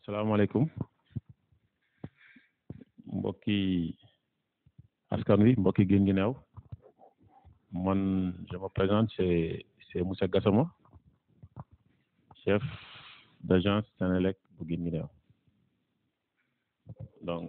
salaamaaleykum mbokki askan wi mbokki Guinguinéo man je me présente c'est c'est Moussa Gassama chef d'agence Senelec bu Guinguinéo donc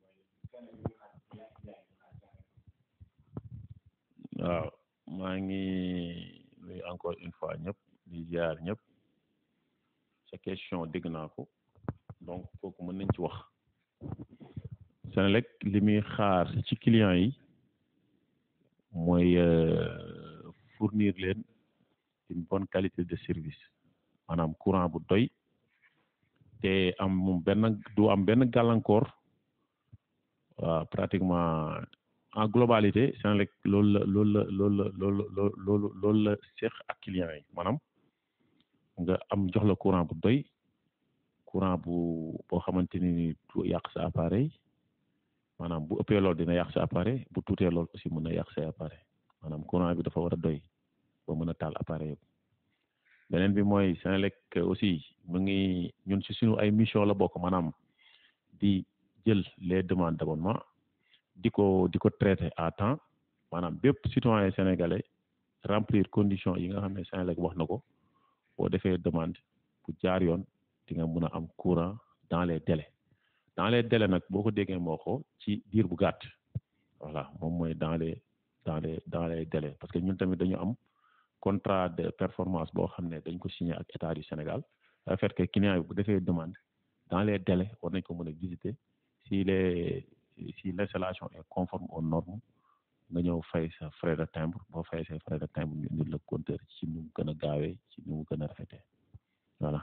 waaw maa ngi nuyu encore une fois ñëpp di ziar ñëpp sa question dégg naa ko donc kooku mën nañ ci wax Senelec li muy xaar ci clients yi mooy fournir leen une bonne qualité de service maanaam courant bu doy te am benn du am benn gàllankoor waaw pratiquement en globalité Senelec loolu la loolu la loolu la loolu loolu loolu la seq ak clients yi maanaam nga am jox la courant bu doy courant bu boo xamante ni du yàq sa appareil maanaam bu ëppee lool dina yàq sa appareil bu tuutee lool aussi mën na yàq sa appareil maanaam courant bi dafa war a doy ba mën a taal appareil yëpp beneen bi mooy Senelec aussi mu ngi ñun ci suñu ay mission la bokk maanaam di jël les demandes d'abonnement di ko di ko traiter à temps maanaam bépp citoyen sénégalais remplir conditions yi nga xam ne Senelec wax na ko boo defee demande bu jaar yoon di nga mën a am courant dans les délais dans les délais nag boo ko déggee moo ko ci diir bu gàtt voilà moom mooy dans les dans les dans les délais parce que ñun tamit dañu am contrat de performance boo xam ne dañ ko signé ak état du Sénégal ça fait que client bi bu defee demande dans les délais war nañ ko mën a visiter si les si l'installation est conforme aux normes nga ñëw fay sa frais de timbre boo fay sa frais de timbre ñu indil la compteur ci nu mu gën a gaawee ci nu mu gën a rafetee voilà.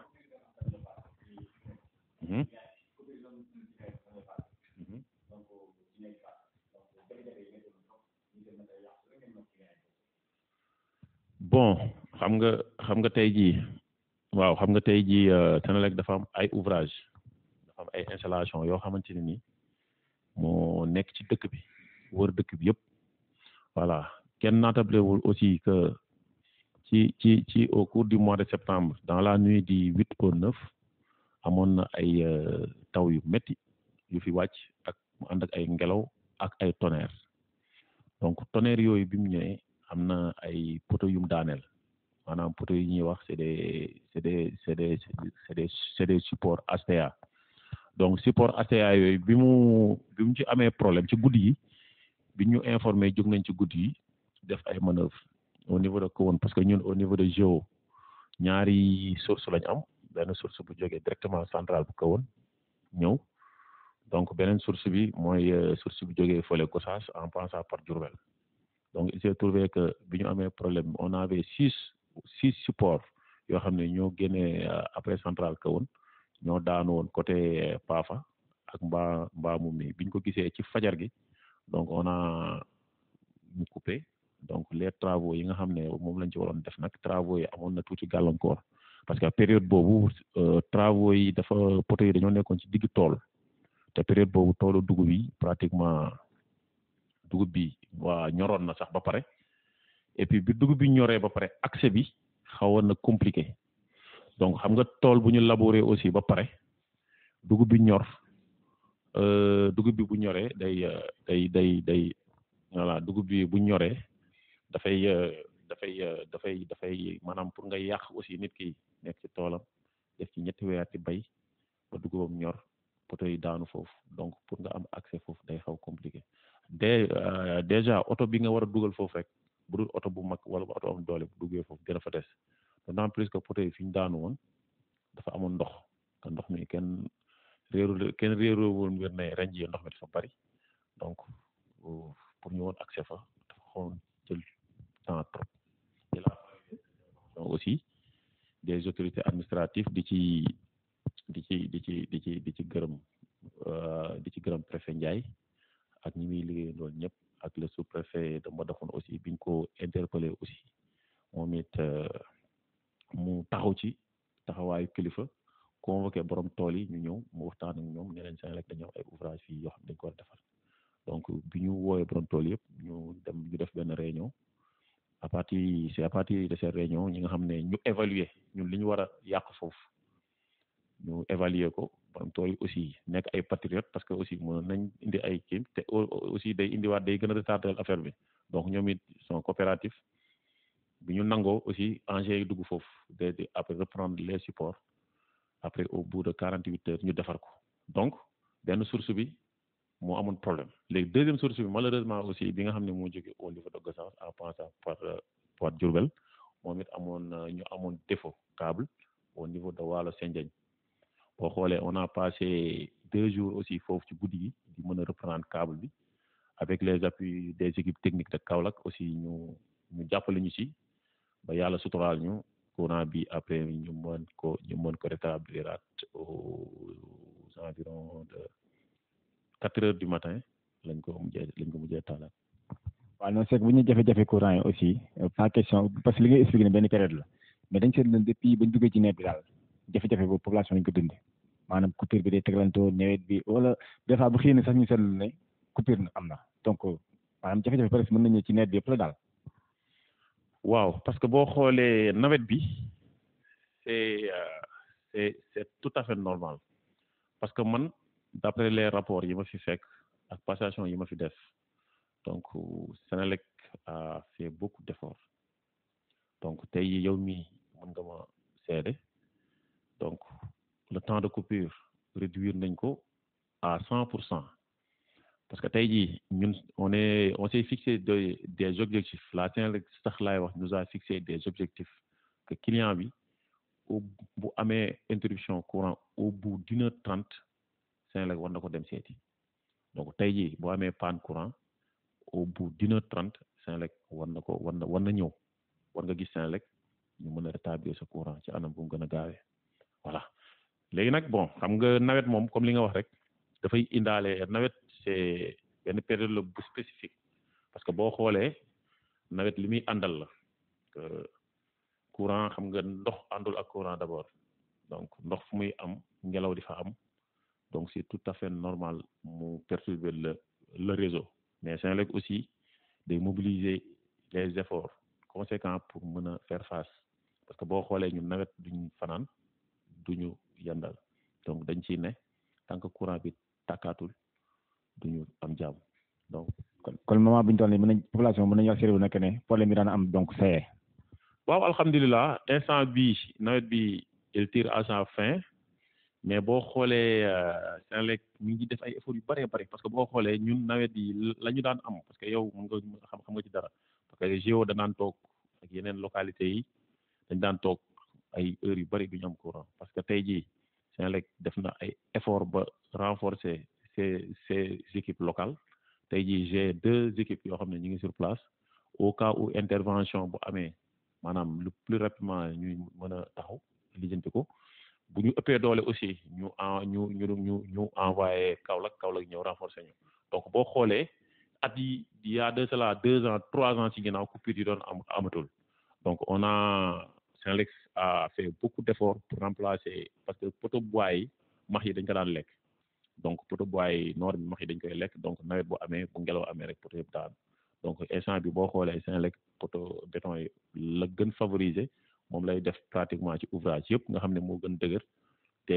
bon xam nga xam nga tey jii waaw xam nga tey jii Senelec dafa am ay ouvrage dafa am ay installation yoo xamante ne ni moo nekk ci dëkk bi wër dëkk bi yëpp voilà kenn naatablewul aussi que ci ci ci au cours du mois de septembre dans la nuit du huit au neuf amoon na ay taw yu métti yu fi wàcc ak mu ànd ak ay ngelaw ak ay tonnerre donc tonnerre yooyu bi mu ñëwee am na ay poteaux yu mu daaneel maanaam poteaux yi ñuy wax c'est des c'est des c'est des c'est des c'est des supports HTA donc support HTA yooyu bi mu bi mu ci amee problème ci guddi yi bi ñu informé jóg nañ ci guddi yi def ay manœuvres au niveau de Kahone parce que ñun au niveau de Géo ñaari source lañ am benn source bu jógee directement centrale bu Kahone ñëw donc beneen source bi mooy source bu jógee fële Gossas en passant par Diourbel donc il s'est trouvé que bi ñu amee problème on avait six six supports yoo xam ne ñoo génnee après centrale Kahone ñoo daanu woon côté Pafa ak mbaa mbaamu mi biñ ko gisee ci fajar gi donc on a ñu coupé donc les travaux yi nga xam ne moom lañ ci waroon def nag travaux yi amoon na tuuti gàllankoor parce que période boobu travaux yi dafa poteaux yi dañoo nekkoon ci digg tool te période boobu toolu dugub yi pratiquement dugub bi waa ñoroon na sax ba pare et puis bi dugub bi ñoree ba pare accès bi xawoon na compliqué donc xam nga tool bu ñu labouré aussi ba pare dugub bi ñor dugub bi bu ñoree day day day day voilà dugub bi bu ñoree dafay dafay dafay dafay maanaam pour nga yàq aussi nit ki nekk ci toolam def ci ñetti weer ci bay ba dugubam ñor poto yi daanu foofu donc pour nga am accès foofu day xaw compliqué de déjà oto bi nga war a dugal foofu rek bu dul oto bu mag wala bu oto am doole bu duggee foofu dina fa des d'autant plus que poto yi fi ñu daanu woon dafa amoon ndox te ndox mi kenn réeru kenn réeroowul mbir ne ren jii ndox mi dafa bari donc pour ñu woon accès fa dafa xawoon jël temps trop et la aussi des autorités administratives di ci di ci di ci di ci di ci gërëm di ci gërëm préfet Ndiaye ak ñi muy liggéey loolu ñëpp ak le sous-préfet de Mbadakhoune aussi biñ ko interpellé aussi moom it mu taxaw ci taxawaayu kilifa convoqué borom tool yi ñu ñëw mu waxtaan ak ñoom ne leen Senelec dañoo ay ouvrage fii yoo xam dañ ko war a defar donc bi ñu woowee borom tool yëpp ñu dem ñu def benn réunion à partir c'est à partir de cette réunion ñi nga xam ne ñu évaluer ñun li ñu war a yàq foofu ñu évaluer ko borom tool yi aussi nekk ay patriotes parce que aussi mën nañ indi ay kii te aussi day indiwaat day gën a retarder affaire bi donc ñoom it sont coopératifs bi ñu nangoo aussi engins yi dugg foofu de après reprendre les supports après au bout de quarante huit heures ñu defar ko donc benn source bi moo amoon problème léegi deuxième source bi malheureusement aussi bi nga xam ne moo jóge au niveau de Gossas en passant par par Diourbel moom it amoon ñu amoon défaut câble au niveau de Waalo Sendiagne boo xoolee on a passé deux jours aussi foofu ci guddi gi di mën a reprendre câble bi avec les appuis des équipes techniques de Kaolack aussi ñu ñu jàppale ñu ci ba yàlla suturaal ñu courant bi après ñu mën ko ñu mën ko rétablir aux environs de quatre heures du matin lañ ko mujjee lañ ko mujjee taalaat. waaw non c'est que bu ñu jafe-jafe courant yi aussi pas question parce que li nga expliqué ne benn période la mais dañ seetlu ne depuis bañ duggee ci nawet bi daal jafe-jafe boobu population lañ ko dundee maanaam coupure bi day teglantoo nawet bi wala des fois bu xëy na sax ñu seetlu ne coupure na am na donc maanaam jafe-jafe presque mën nañu ci nawet bi yëpp la daal. waaw parce que boo xoolee nawet bi c'est c'est c'est tout à fait normal parce que man d'après les rapports yi ma fi fekk ak passation yi ma fi def donc Senelec a fait beaucoup d'efforts donc tey yow mii mën nga ma seede donc le temps de coupure réduire nañ ko à cent pour cent parce que tey jii ñun on est on s'est fixé des des objectifs la Senelec sax laay wax nous a fixé des objectifs que client bi au bu amee interruption courant au bout d'une heure trente Senelec war na ko dem seeti donc tey jii boo amee panne courant au bout d'une heure trente Senelec war na ko war na war na ñëw war nga gis Senelec ñu mën a rétablir sa courant ci anam bu mu gën a gaawee voilà léegi nag bon xam nga nawet moom comme li nga wax rek dafay indaale nawet c'est benn période la bu spécifique parce que boo xoolee nawet li muy àndal la courant xam nga ndox àndul ak courant d'abord donc ndox fu muy am ngelaw di fa am donc c'est tout à fait normal mu perturber le le réseau mais Senelec aussi day mobiliser les efforts conséquents pour mën a faire face parce que boo xoolee ñun nawet duñ fanaan duñu yandal donc dañ ciy ne tant que courant bi tàkkaatul duñu am jàmm donc. kon kon moment bi ñu toll nii mën nañ population mën nañu wax sérieux nekk ne problème bi daan am donc c'est waaw alhamdulilah instant bi nawet bi il tire à sa fin mais boo xoolee Senelec mi ngi def ay efforts yu bëree bëri parce que boo xoolee ñun nawet yi la ñu daan am parce que yow mën nga xam xam nga ci dara parce que géo da daan toog ak yeneen localités yi dañ daan toog ay heures yu bëri du ñu am courant parce que tey jii Senelec def na ay efforts ba renforcer ces ces équipes locales tey jii j'ai deux équipes yoo xam ne ñu ngi sur place au cas où intervention bu amee maanaam le plus rapidement ñuy mën a taxaw lijjanti ko bu ñu ëppee doole aussi ñu en ñu ñu ñu ñu envoyé Kaolack Kaolack ñëw renforcer ñu donc boo xoolee at yi il y a de cela deux ans trois ans ci ginnaaw coupure yi doon am amatul donc on a Senelec a fait beaucoup d'efforts pour remplacer parce que poto bois yi max yi dañ ko daan lekk donc poto bois yi noor bi max yi dañ koy lekk donc nawet bu amee bu ngelaw amee rek poto yëpp daan donc instant bi boo xoolee Senelec poto béton yi la gën favoriser moom lay def pratiquement ci ouvrage yëpp nga xam ne moo gën dëgër te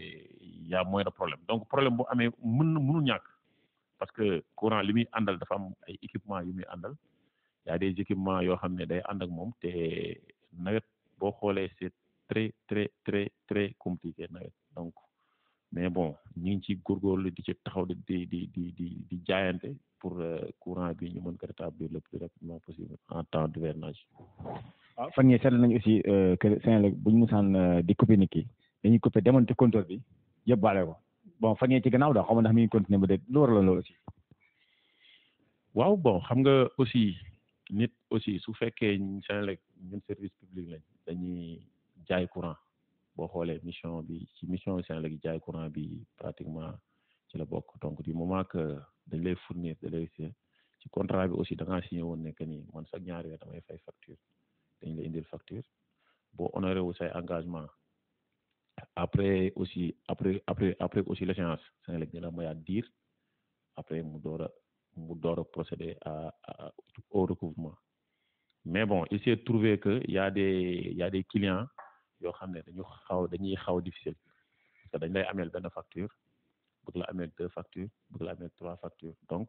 y a moins de problème donc problème bu amee mën na mënul ñàkk parce que courant li muy àndal dafa am ay équipement yu muy àndal y a des équipements yoo xam ne day ànd ak moom te nawet boo xoolee c'est très très très très compliqué nawet donc mais bon ñu ngi ci góorgóorlu di ci taxaw di di di di di di jaayante pour courant bi ñu mën ko rétablir le plus rapidement possible en temps d'hivernage. waaw fan yii seetlu nañu aussi que Senelec bu ñu musaan di couper nit ki dañuy couper démonter compteur bi yëpp baale ko bon fan yii ci gannaaw daal xaw ma ndax mi ngi continuer ba dégg lu waraloon loolu aussi. waaw bon xam nga aussi nit aussi su fekkee Senelec ñun service public lañ dañuy jaay courant boo xoolee mission bi ci mission Senelec yi jaay courant bi pratiquement ci la bokk donc du moment que dañ lay fournir de l'électricité ci contrat bi aussi da ngaa signé woon ne que ni man sax ñaari weer damay fay facture dañ la indil facture boo honoré wu say engagement après aussi après après après aussi l'échéance Senelec dina mayaat diir après mu door a mu door a procéder à au recouvrement mais bon il s'est trouvé que y a des y a des clients yoo xam ne dañu xaw dañuy xaw difficile parce que dañ lay ameel benn facture bëgg la ameel deux factures bëgg la ameel trois factures donc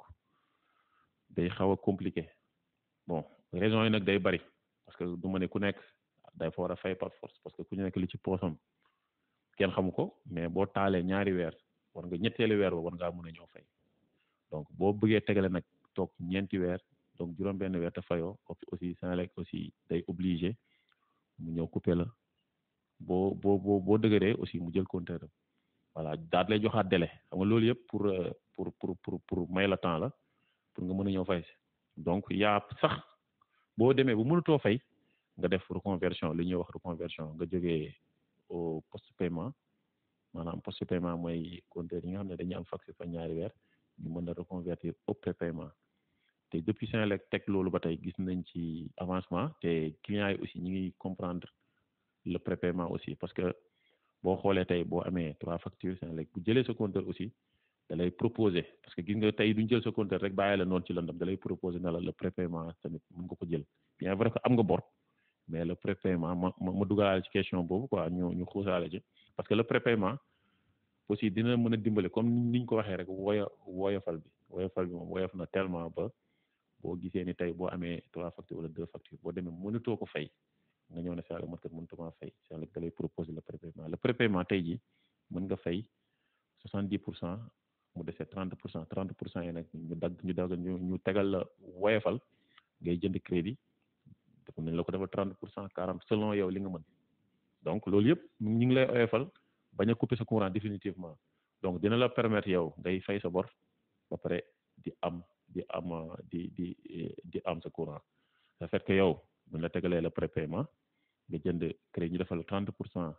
day xaw a compliqué bon raison yi nag day bari parce que du ma ne ku nekk day fa war a fay par force parce que ku nekk li ci poosam kenn xamu ko mais boo taalee ñaari weer war nga ñetteelu weer ba war ngaa mën a ñëw fay donc boo bëggee tegale nag toog ñeenti weer donc juróom-benn weer te fayoo aussi Senelec aussi day obligé mu ñëw couper la boo boo boo boo dëgëree aussi mu jël compteur voilà daal lay joxaat délai xam nga loolu yëpp pour pour pour pour pour may la temps la pour nga mën a ñëw fay si donc yaa sax boo demee bu mënatoo fay nga def reconversion li ñuy wax reconversion nga jógee au post paiement maanaam post paiement mooy compteur yi nga xam ne dañuy am facture fa ñaari weer ñu mën a reconvertir au prépaiement te depuis Senelec teg loolu ba tey gis nañ ci avancement te clients yi aussi ñi ngi comprendre le prépaiement aussi parce que boo xoolee tey boo amee trois factures Senelec bu jëlee sa compteur aussi da lay proposer parce que gis nga tey duñ jël sa compteur rek bàyyi la noonu ci lëndam da lay proposer ne la le prépaiement tamit mën nga ko jël bien vrai que am nga bor mais le prépaiement ma ma ma dugalaale ci question boobu quoi ñu ñu xuusaale ci parce que le prépaiement aussi dina mën a dimbale comme niñ ko waxee rek woya woyofal bi woyofal bi moom woyof na tellement ba boo gisee ni tey boo amee trois factures wala deux factures boo demee mënatoo ko fay nga ñëw ne Senelec man kat mënutuma fay Senelec da lay proposer le prépaiement le prépaiement tey ji mën nga fay soixante dix pour cent mu dese trente pour cent trente pour cent yi nag ñu dagg ñu dagg ñu ñu tegal la woyofal ngay jënd crédit def nañ la ko defal trente pour cent quarante selon yow li nga mën donc loolu yëpp ñu ngi lay woyofal bañ a couper sa courant définitivement donc dina la permettre yow ngay fay sa bor ba pare di am di am di di di am sa courant ça fait que yow buñ la tegalee le prépaiement nga jënd crédit ñu defal la trente pour cent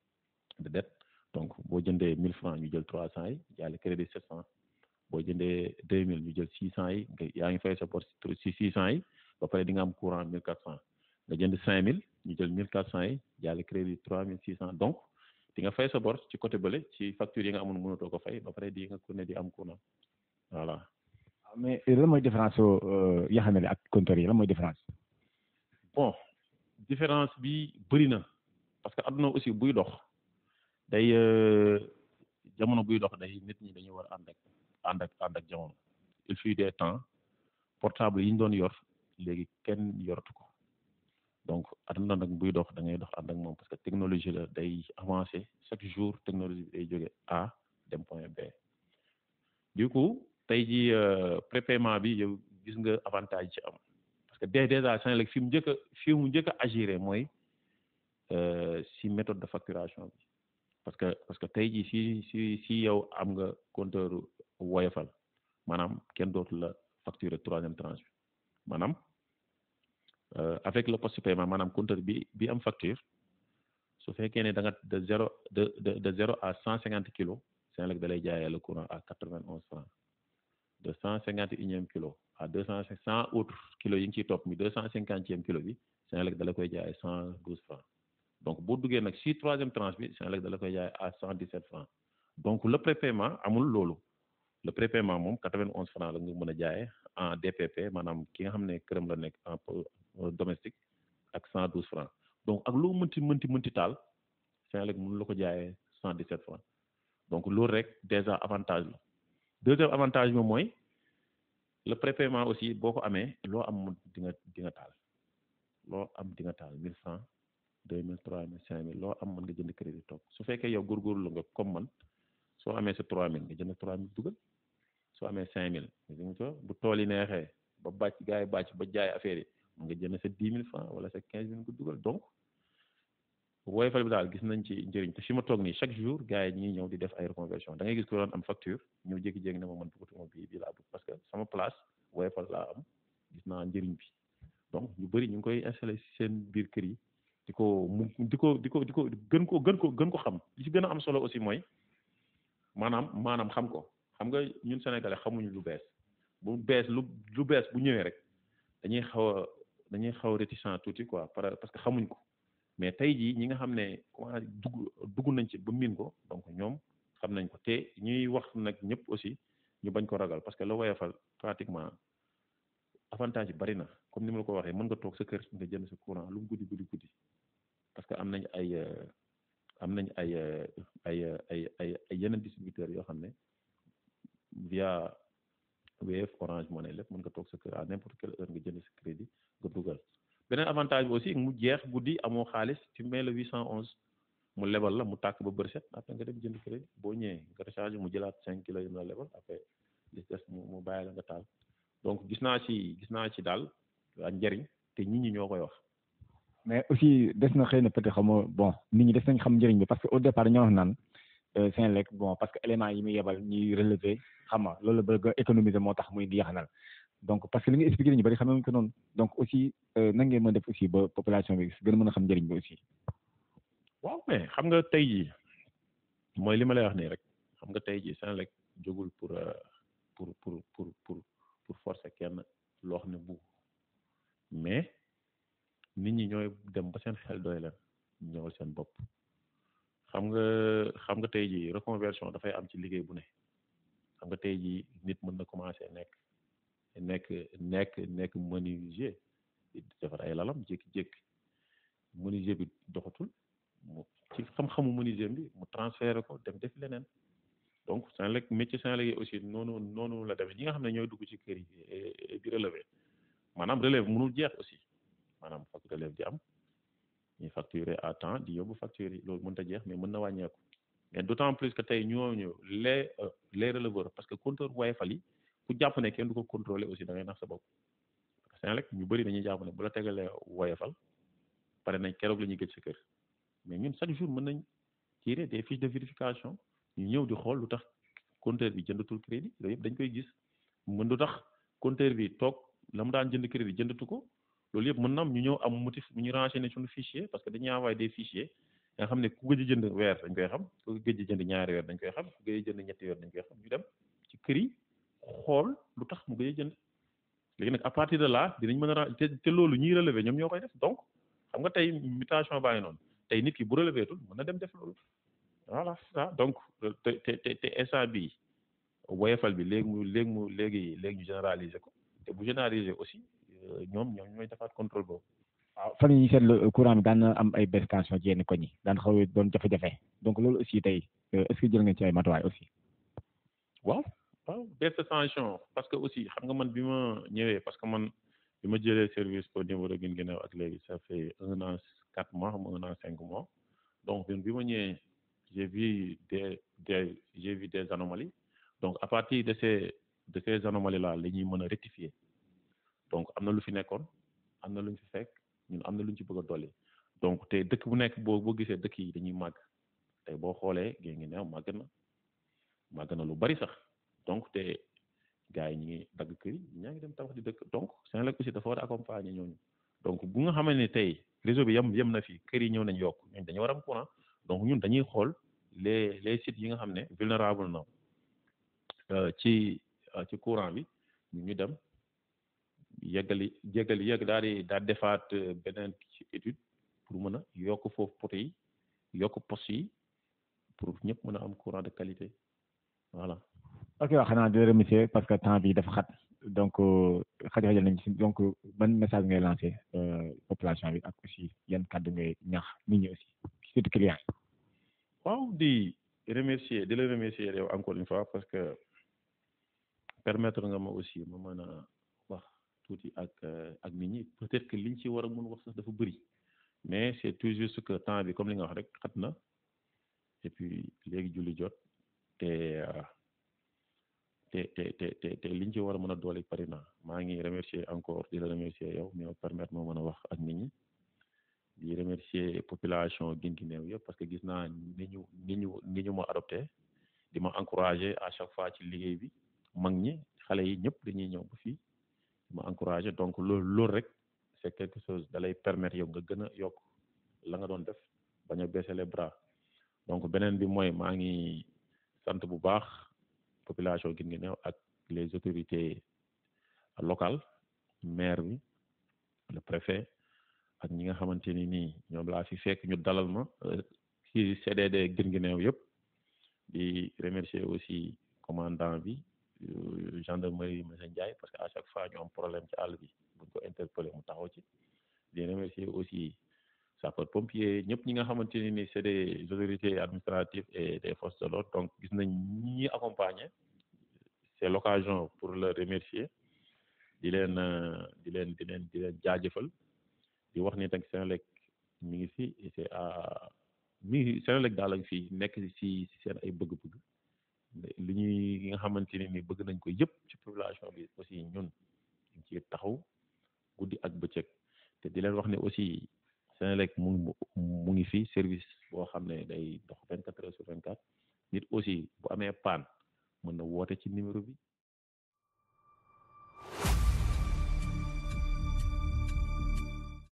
de dette donc boo jëndee mille francs ñu jël trois cent yi jaale crédit sept cent boo jëndee deux mille ñu jël six cent yi nga yaa ngi fay sa bor si six cent yi ba pare di nga am courant mille quatre cent nga jënd cinq mille ñu jël mille quatre cent yi jaale crédit trois mille six cent donc di nga fay sa bor ci côté bële ci facture yi nga amoon mënatoo ko fay ba pare di nga ne di am courant voilà. mais lan mooy différence soo yaxanale ak compteur yi lan mooy différence. bon différence bi bëri na parce que adduna aussi buy dox day jamono buy dox day nit ñi dañuy war a ànd ak ànd ak ànd ak jamono il fut des temps portable yi ñu doon yor léegi kenn yoratu ko donc adduna nag buy dox da ngay dox ànd ak moom parce que technologie la day avancer chaque jour technologie bi day jóge A dem point B du coup tey ji prépaiement bi yow gis nga avantage ci am parce que dès déjà Senelec fi mu njëkk a fi mu njëkk a agiré mooy si méthode de facturation bi parce que parce que tey jii si si si yow am nga compteur woyofal maanaam kenn dootu la facturer troisième tranche bi maanaam avec le post paiement maanaam compteur bi bi am facture su fekkee ne da nga de zéro de de de zéro à cent cinquante kilos Senelec da lay jaayee le courant à quatre vingt onze francs de cent cinquante et unième kilo à deux cent cent autres kilos yi ngi ciy topp mi deux cent cinquantième kilo bi Senelec da la koy jaay cent douze francs donc boo duggee nag si troisième tranche bi Senelec da la koy jaay à cent dix sept francs donc le prépaiement amul loolu le prépaiement moom quatre vingt onze francs la nga mën a jaayee en DPP maanaam ki nga xam ne këram la nekk en domestique ak cent douze francs donc ak lu mënti mënti mënti taal Senelec mënu la ko jaayee cent dix sept francs donc loolu rek déjà avantage la deuxième avantage bi mooy le prépaiement aussi boo ko amee loo am di nga di nga taal loo am di nga taal mille francs deux mille trois mille cinq mille loo am mën nga jënd crédit toog su fekkee yow góorgóorlu nga comme man soo amee sa trois mille nga jënd trois mille dugal soo amee cinq mille nga ko bu tool yi neexee ba bàcc gars yi bàcc ba jaay affaire yi nga jënd sa dix mille francs wala sa quinze mille nga dugal donc woyofal bi daal gis nañ ci njëriñ te fi ma toog nii chaque jour gars yi ñuy ñëw di def ay reconversion da ngay gis ko doon am facture ñëw jékki-jékki ne ma man bëggatuma bii bii laa bëgg parce que sama place woyofal laa am gis naa njëriñ bi donc ñu bëri ñu ngi koy installé si seen biir kër yi di ko mu di ko di ko di ko gën ko gën ko gën ko xam li ci gën a am solo aussi mooy maanaam maanaam xam ko xam nga ñun sénégalais xamuñu lu bees bu bees lu lu bees bu ñëwee rek dañuy xaw a dañuy xaw a réticent tuuti quoi parce que xamuñ ko mais tey jii ñi nga xam ne comment dugg dugg nañ ci ba miin ko donc ñoom xam nañ ko te ñuy wax nag ñëpp aussi ñu bañ ko ragal parce que la woyofal pratiquement avantage yi bari na comme ni ma la ko waxee mën nga toog sa kër nga jënd sa courant lu mu guddi guddi guddi parce que am nañ ay am nañ ay ay ay ay ay yeneen distributeurs yoo xam ne via Wave Orange Money lépp mën nga toog sa kër à n'importe quelle heure nga jënd sa crédit nga dugal beneen avantage bi aussi mu jeex guddi amoo xaalis tu mets le 811 mu lebal la mu tàkk ba bër set après nga dem jënd crédit boo ñëwee nga recharge mu jëlaat 5 kilos yi mu la lebal après li des mu mu bàyyi la nga taal donc gis naa ci gis naa ci daal njëriñ te nit ñi ñoo koy wax. mais aussi des na xëy na peut-être xam nga bon nit ñi des nañ xam njëriñ bi parce que au départ ñoo wax naan Senelec bon parce que éléments yi muy yebal ñuy relever xam nga loolu bëgg a économiser moo tax muy di yaxanal donc parce que li nga expliqué ñu bari xamee ko noonu donc aussi nan ngeen mën def aussi ba population bi gën a mën a xam njëriñ bi aussi. waaw mais xam nga tey jii mooy li ma lay wax nii rek xam nga tey jii Senelec jógul pour pour pour pour pour pour forcer kenn loo xam ne bu mais nit ñi ñooy dem ba seen xel doy leen ñëwal seen bopp xam nga xam nga tey jii reconversion dafay am ci liggéey bu ne xam nga tey jii nit mën na commencer nekk nekk nekk nekk menuisier di defar ay lalam jékki-jékki menuisier bi doxatul mu ci xam-xamu menuisier bi mu transféré ko dem def leneen donc Senelec métier Senelec yi aussi noonu noonu la demee ñi nga xam ne ñooy dugg ci kër yi di relever maanaam relève mënul jeex aussi maanaam fokk relève di am ñuy facturer à temps di yóbbu facture yi loolu mënut a jeex mais mën na wàññeeku mais d' autant plus que tey ñooñu les les releveurs parce que compteur Woyofal yi ku jàpp ne kenn du ko contrôler aussi da ngay nax sa bopp Senelec ñu bëri dañuy jàpp ne bu la tegalee Woyofal pare nañ keroog la ñuy gëj sa kër mais ñun chaque jour mën nañ tirer des fiches de vérification ñu ñëw di xool lu tax compteur bi jëndatul crédit loolu yëpp dañ koy gis mën lu tax compteur bi toog la mu daan jënd crédit jëndatu ko loolu yëpp mën na am ñu ñëw am motif ñu renseigner suñu fichier parce que dañuy envoyé des fichiers nga xam ne ku gëj a jënd weer dañ koy xam ku gëj a jënd ñaari weer dañ koy xam ku gëj a jënd ñetti weer dañ koy xam ñu dem ci kër yi xool lu tax mu gëj a jënd léegi nag à partir de là dinañ mën a te te loolu ñuy relever ñoom ñoo koy def donc xam nga tey mutation baa ngi noonu tey nit ki bu relevé tul mën na dem def loolu voilà c'est ça donc te te te te instant bii woyofal bi léegi mu léegi mu léegi léegi ñu généraliser ko te bu généraliser aussi ñoom ñoom ñooy defaat contrôle boobu. waaw fan yii ñu seetlu courant bi daan na am ay baisse tension ci yenn koñ yi daan xaw doon jafe-jafe donc loolu aussi tey est-ce que jël ngeen ci ay matuwaay aussi. waaw waaw baisse tension parce que aussi xam nga man bi ma ñëwee parce que man bi ma jëlee service au niveau de Guinguinéo ak léegi ça fait un an quatre mois xam un an cinq mois donc bi ma ñëwee j'ai vu des des j'ai vu des anomalies donc à partir de ces de ces anomalies là la ñuy mën a rectifier donc am na lu fi nekkoon am na lu ñu fi fekk ñun am na lu ñu ci bëgg a dolli donc te dëkk bu nekk boo boo gisee dëkk yi dañuy màgg tey boo xoolee Guinguinéo màgg na màgg na lu bari sax donc te gars yi ñu ngi dagg kër yi ñaa ngi dem tabax di dëkk donc Senelec aussi dafa war a accompagner ñooñu donc bu nga xamante ne tey réseau bi yem yem na fi kër yi ñëw nañ yokk ñun dañu war a am courant donc ñun dañuy xool les les sites yi nga xam ne vulnérable na ci ci courant bi ñu dem yeggali yeggali yegg daal di daal defaat beneen ci étude pour mën a yokk foofu poto yi yokk poste yi pour ñëpp mën a am courant de qualité voilà. ok waaw xanaa di remercier parce que temps bi dafa xat donc xaj-xajal nañ ci donc ban message ngay lancé population bi ak aussi yan kàddu ngay ñax nit ñi aussi surtout clients yi. waaw di remercier di la remercier yow encore une fois parce que permettre nga ma aussi ma mën a wax tuuti ak ak nit ñi peut-être que liñ ci war a mën wax sax dafa bëri mais c'est tout juste que temps bi comme li nga wax rek xat na et puis léegi julli jot te te te te te te liñ ci war a mën a doole pari na maa ngi remercier encore di la remercier yow mi ma permettre ma mën a wax ak nit ñi di remercier population Guinguinéo yëpp parce que gis naa ni ñu ni ñu ni ñu ma adopté di ma encourager à chaque fois ci liggéey bi mag ñi xale yi ñëpp dañuy ñëw ba fii di ma encourager donc loolu loolu rek c'est quelque chose da lay permettre yow nga gën a yokk la nga doon def bañ a baisser les bras donc beneen bi mooy maa ngi sant bu baax population Guinguinéo ak les autorités locales maire bi le préfet ak ñi nga xamante ni nii ñoom laa fi fekk ñu dalal ma ci CDD Guinguinéo yëpp di remercier aussi commandant bi gendarmerie monsieur Ndiaye parce que à chaque fois ñu am problème ci àll bi buñ ko interpeller mu taxaw ci di remercier aussi sapeur pompier ñëpp ñi nga xamante ne ni c'est des autorités administratives et des forces de l'ordre donc gis nañ ñi accompagner c'est l'occasion pour le remercier di leen di leen di leen di leen jaajëfal di wax ni tak Senelec mi ngi fi et c'est à mi ngi Senelec daal ak fii nekk ci ci seen ay bëgg-bëgg li ñuy nga xamante ne ni bëgg nañ ko yëpp ci population bi aussi ñun ñu ci taxaw guddi ak bëccëg te di leen wax ne aussi Senelec mu mu ngi fi service boo xam ne day dox vingt quatre heures sur vingt quatre nit aussi bu amee panne mën na woote ci numéro bi